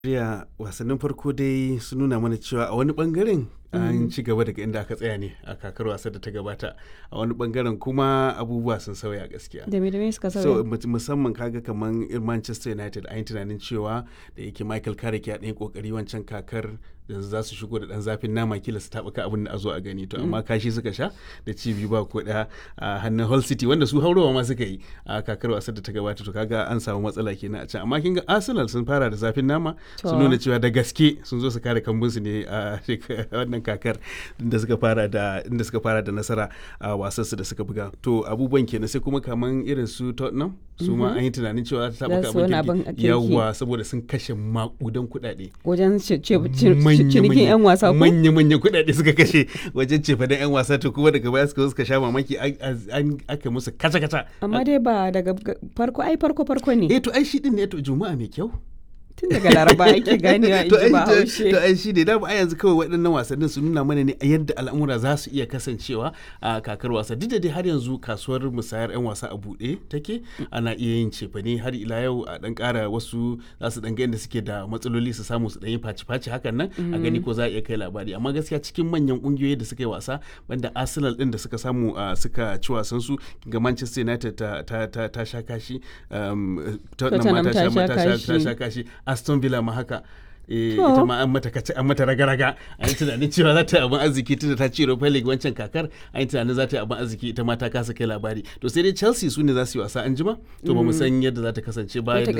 Najeriya wasannin farko dai sun nuna mana cewa a wani bangaren an ci gaba daga inda aka tsaya ne a kakar wasa da ta gabata a wani bangaren kuma abubuwa sun sauya gaskiya da me da me suka so sauya mu- musamman kaga kaman irin Manchester United an yi tunanin cewa da yake Michael Carrick ya ɗan kokari wancan kakar yanzu za su shigo da ɗan zafin nama kila su taɓuka abin da a zo a gani to amma kashi suka sha da ci biyu ba ko ɗaya a hannun Hull City wanda su haurowa ma suka yi a kakar wasar da ta gabata to kaga an samu matsala kenan a can amma kin ga Arsenal sun fara da zafin nama sun To. nuna cewa da gaske sun zo su kare kambunsu ne a shek- wannan kakar inda suka fara da inda suka fara da nasara a wasansu da suka buga to abubuwan kenan sai kuma kaman irin su Tottenham su ma an yi tunanin cewa ta Za taɓa su wani abin abin kirki kirki. yawa saboda sun kashe makudan kuɗaɗe wajen ce- ce- ce- cinikin 'yan wasa ko manya-manyan kuɗaɗe suka kashe wajen cefa da 'yan wasa to kuma daga baya suka zo suka sha mamaki an- an aka musu kata-kata amma dai ba daga ga- farko ai farko farko ne eh to ai shi din ne to juma'a mai kyau tun daga laraba ake ganewa in to ji ai ba to- haushe to ai shi ne dama a yanzu kawai waɗannan wasannin su nuna mana ne yadda al'amura za su iya kasancewa a kakar wasa duk da dai har yanzu kasuwar musayar 'yan wasa a buɗe take ana iya yin cefane har ila yau a ɗan ƙara wasu za su ɗan ga yadda suke da matsaloli su samu su ɗan yi faci-faci hakan nan a gani ko za a iya kai labari amma gaskiya cikin manyan ƙungiyoyi da suka yi wasa banda arsenal ɗin da suka samu a suka ci wasan su ga manchester united ta, ta, ta, ta sha kashi um, tottenham ma Tottenham ta ta sha- sha ta sha- ta kashi. sha kashi aston villa ma haka eh, To. ita ma an mata kace an mata raga-raga an yi tunanin cewa za ta yi abin arziki tunda ta ci Europa League wancan kakar an yi tunanin za ta yi abin arziki ita ma ta kasa kai labari to sai dai Chelsea su ne za su yi wasa an jima to ba mu san yadda za ta kasance ba yadda za